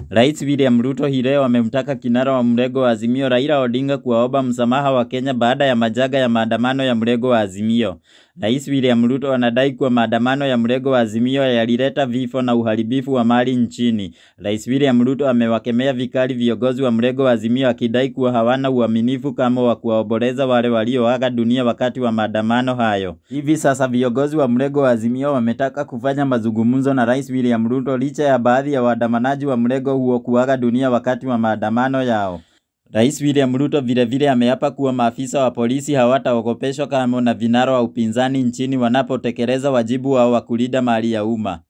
Rais William Ruto hii leo amemtaka kinara wa mrengo wa Azimio Raila Odinga kuwaomba msamaha wa Kenya baada ya majaga ya maandamano ya mrengo wa Azimio. Rais William Ruto anadai kuwa maandamano ya mrengo wa Azimio yalileta vifo na uharibifu wa mali nchini. Rais William Ruto amewakemea vikali viongozi wa mrengo wa Azimio akidai kuwa hawana uaminifu kama wa kuwaomboleza wale walioaga dunia wakati wa maandamano hayo. Hivi sasa viongozi wa mrengo wa Azimio wametaka kufanya mazungumzo na Rais William Ruto licha ya baadhi ya waandamanaji wa mrengo huo kuaga dunia wakati wa maandamano yao. Rais William Ruto vilevile ameapa kuwa maafisa wa polisi hawataogopeshwa kamwe na vinara wa upinzani nchini wanapotekeleza wajibu wao wa kulinda mali ya umma.